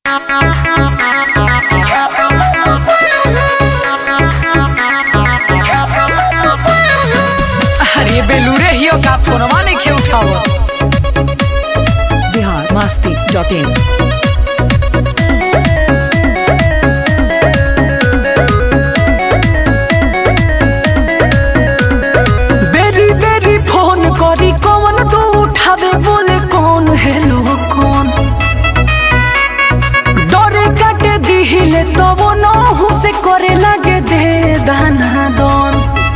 अरे बेलूरे हियो का फोनवा नहीं खे उठावत बिहार मस्ती डॉट इन बेरी बेरी फोन करी कौन तू उठावे बोले कौन हेलो कौन डरे काटे दिहिले तो वो नहु से करे लगे दे दाना दन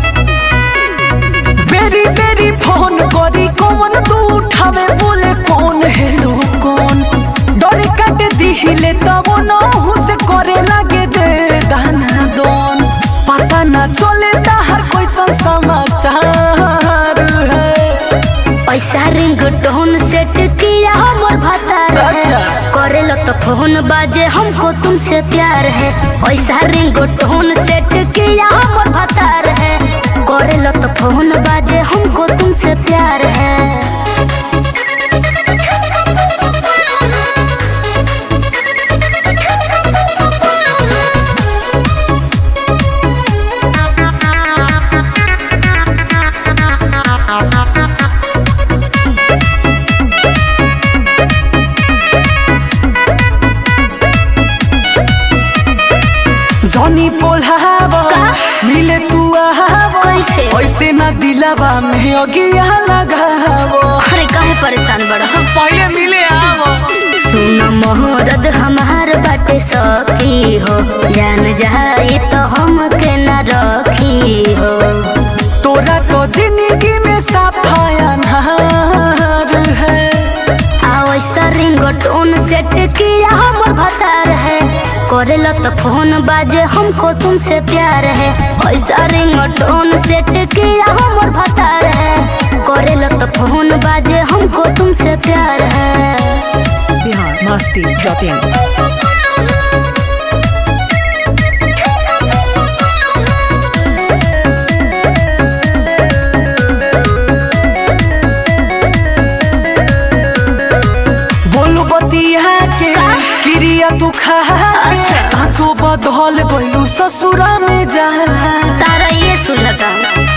बेरी बेरी फोन करी कौन तू उठावे बोले कौन हेलो कौन डरे काटे दिहिले तो वो नहु से करे लगे दे दाना दन पता ना चले हर कोई समाचार है पैसा रिंग टोन सेट किया हमर भतार अच्छा। है करेलो तो फोन बाजे हमको तुमसे प्यार है पैसा रिंग टोन सेट किया हमर भतार है करेलो तो फोन बाजे हमको तुमसे प्यार है जनी बोलाव मिले तू आव कैसे? ऐसे ना दिलावा में अगिया लगाव अरे काहे परेशान बड़ा पहले मिले आव सुन मोहरद हमार बाटे सखी हो जान जाई तो हमके न रखी हो तोरा तो जिंदगी में सफाया नार है आवैसा रिंग टोन सेट किया हमर भतार है करेला तो फोन बाजे हमको तुमसे प्यार है ऐसा रिंग टोन सेट किया हमर भतार है करेला तो फोन बाजे हमको तुमसे प्यार है बिहार मस्ती डॉट इन बोलू बतिया के क्रिया तू खा के साँचो बदल गइलू ससुरा में जा तारा ये सुझता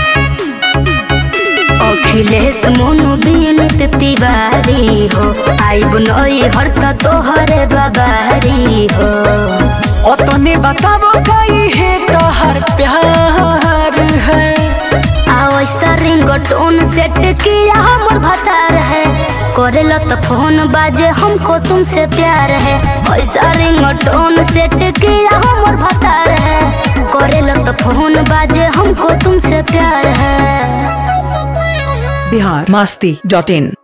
अखिलेश मोनू बीनित तिवारी हो आइब नई हरता तोहरे बाबारी हो ओतने बताबो कई है तोहर प्यार है आवैसा रिंग टोन सेट किया हमर भतार है करेला तो फोन बाजे हमको तुमसे प्यार है ऐसा रिंग टोन सेट किया हमर भतार है करेला तो फोन बाजे हमको तुमसे प्यार है बिहार मस्ती डॉट इन